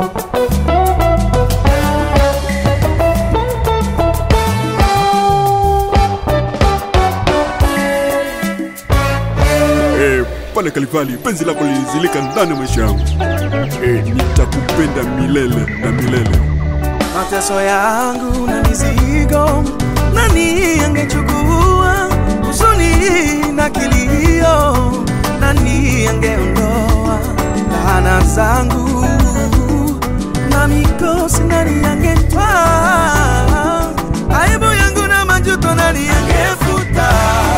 Eh, pale Kalivali penzi lako lilizilika ndani ya maisha yangu. Eh, nitakupenda milele na milele. mateso yangu na mizigo, nani angechukua huzuni na kilio? Nani angeondoa laana zangu na mikosi? Nani angetwaa aibu yangu na majuto? Nani angefuta?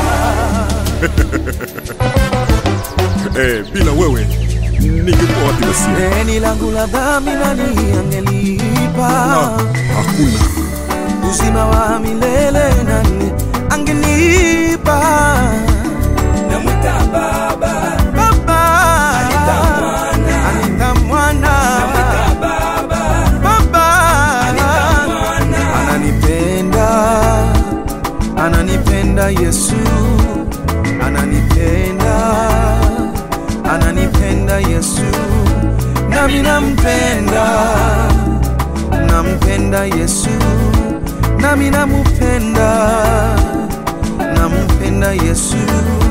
Eh, bila wewe ningekuwa wapi basi? Deni langu la dhambi nani angelipa? Ah, hakuna. uzima wa milele nani angenipa? Namwita Baba, Baba Anita Mwana. Anita Mwana namwita Baba, Baba Mwana. ananipenda ananipenda Yesu ananipenda ananipenda Yesu nami nampenda nampenda Yesu nami namupenda nampenda Yesu